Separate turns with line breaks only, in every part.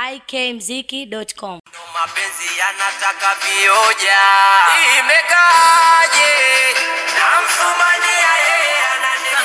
ikmziki.com.
Mapenzi yanataka vioja, imekaje? Namfumania yeye ananifanya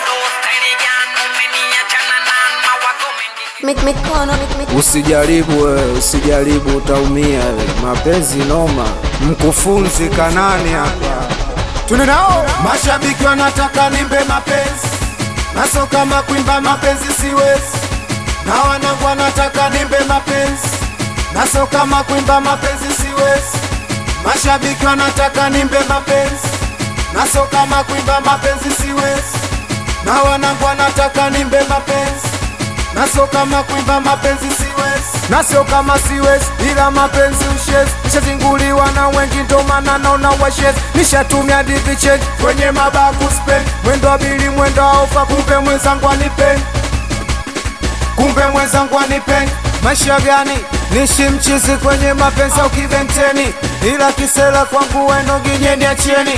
Mik- mikono mik- mik-
Usijaribu wewe, usijaribu utaumia wewe. Mapenzi noma. Mkufunzi Kanani hapa. Tune nao mashabiki wanataka nimbe mapenzi, naso kama kuimba mapenzi siwezi, na wanangu wanataka nimbe mapenzi, naso kama kuimba mapenzi siwezi. Mashabiki wanataka nimbe mapenzi, naso kama kuimba mapenzi siwezi, na wanangu wanataka nimbe mapenzi naso kama kuimba mapenzi siwezi, nasio kama siwezi, ila mapenzi ushezi. Nishazinguliwa na wengi, ndo maana naona washezi. Nishatumia divichen kwenye mabaku spend, mwendo wa bili, mwendo wa ofa, kumbe mwenzangu anipe, kumbe mwenzangu anipe. Maisha gani nishi mchizi kwenye mapenzi au kiventeni, ila kisela kwangu wendo ginyeni achieni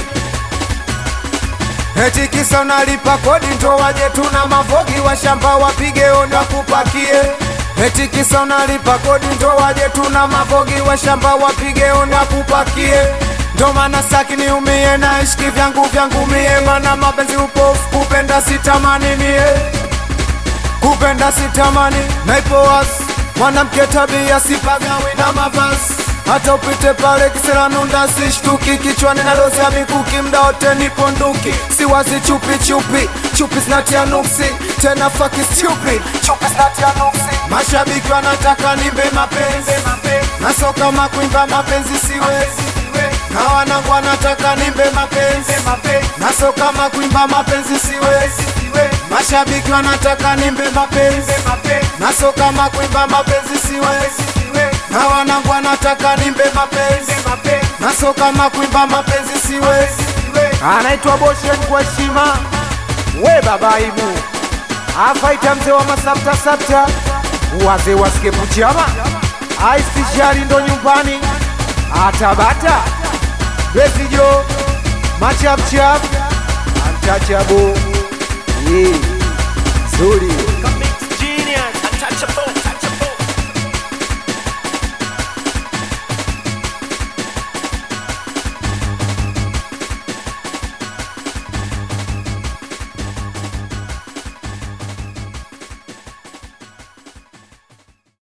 Eti kisa unalipa kodi ndo waje tuna mavogi wa shamba wapige onda kupakie. Eti kisa unalipa kodi ndo waje tuna mavogi wa shamba wapige onda kupakie. Ndo maana saki niumie na ishiki vyangu vyangu mie, mana mapenzi upofu kupenda sitamani mie, kupenda sitamani naipo wazi, mwanamke tabia sipagawi na mavazi hata upite pale kisera nunda sishtuki kichwani na dozi ya mikuki mda wote nipo nduki siwazi chupi chupi chupi zinatia nuksi tena faki stupid chupi zinatia nuksi mashabiki wanataka nimbe mapenzi naso kama kuimba mapenzi siwezi na wanangu wanataka nimbe mapenzi naso kama kuimba mapenzi siwezi mashabiki wanataka nimbe mapenzi naso kama kuimba mapenzi siwezi na wanangu wanataka nimbe mapenzi naso kama kuimba mapenzi siwezi anaitwa Boshen kwa heshima we baba ibu afaita mzee wa masapta sapta wazee wa skepu chama aistishari ndo nyumbani atabata besijo machapchap antachabo zuri